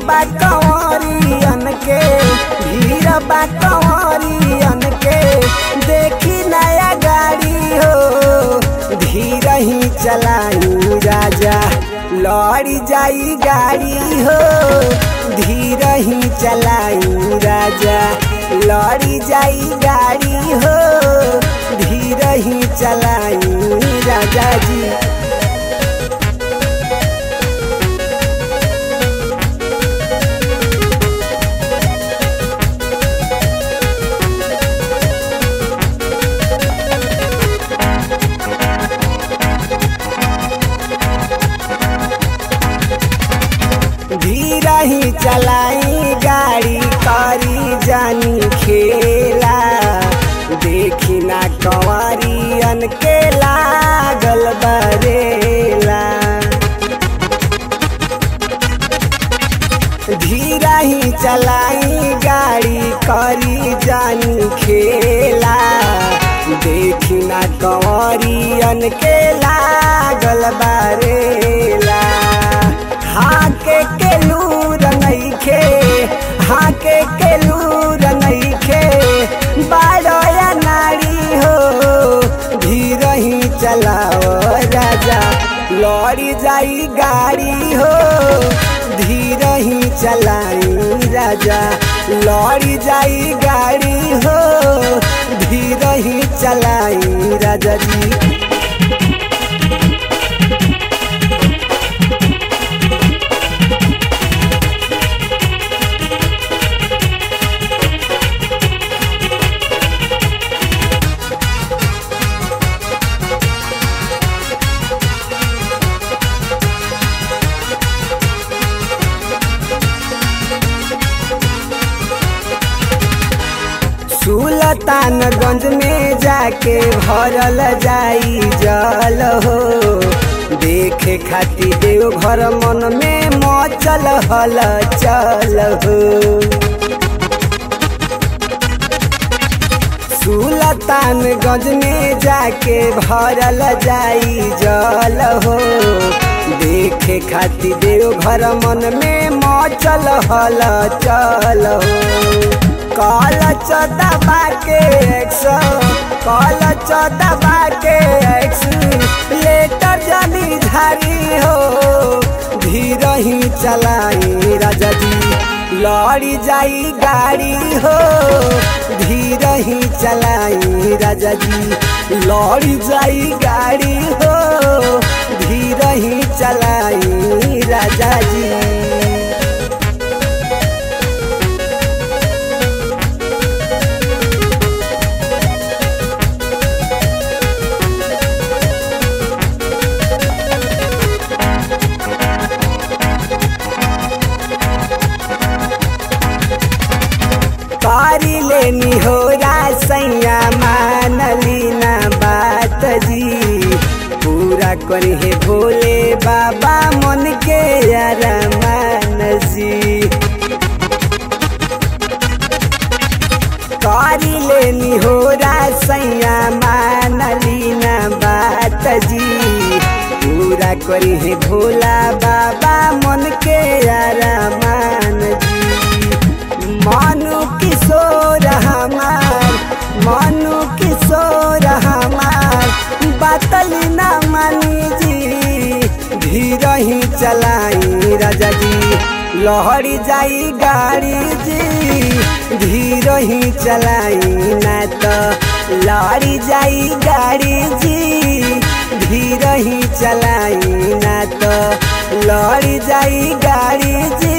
बा कंवरियन के भीड़ बा कंवरियन के देखी नया गाड़ी हो धीर ही चलाई राजा लड़ी जाई गाड़ी हो धीर ही चलाई राजा लड़ी जाई गाड़ी हो धीर ही चलाई राजा जी धीर ही चलाई गाड़ी करी जानी खेला देखी ना कंवरियन के लागल बरेला धीरा ही चलाई गाड़ी करी जानी खेला देखी ना कंवरियन के लागल बारेला हाके के लूर नइखे हाके के लूर नइखे बारोया नारी हो धीर ही चलाओ राजा लड़ी जाई गाड़ी हो धीर ही चलाई राजा लड़ी जाई गाड़ी हो धीर ही चलाई राजा जी सुल्तानगंज में जाके भरल जाई जल हो देखे खातिर देव घर मन में मचल हल चल हो सुल्तानगंज में जाके भरल जाई जल हो देखे खातिर देव घर मन में मचल हल चल हो कल चौदह के एक सौ कल चौदह के एक लेटर जनी झारी हो धीर ही चलाई राजा जी लड़ी जाई गाड़ी हो धीर ही चलाई राजा जी लड़ी जाई गाड़ी हो धीर ही चलाई राजा जी पारी लेनी हो सैया मानली ना बात जी पूरा करी है भोले बाबा मन के यार मान जी कारी लेनी हो सैया मानली ना बात जी पूरा करी है भोला बाबा मन के यार मान जी मानु किशोर हमार मानु किशोर हमार बातल ना मानी जी धीर ही चलाई राजा जी लहरी जाई गाड़ी जी धीर ही चलाई ना तो लहरी जाई गाड़ी जी धीर ही चलाई ना तो लहरी जाई गाड़ी जी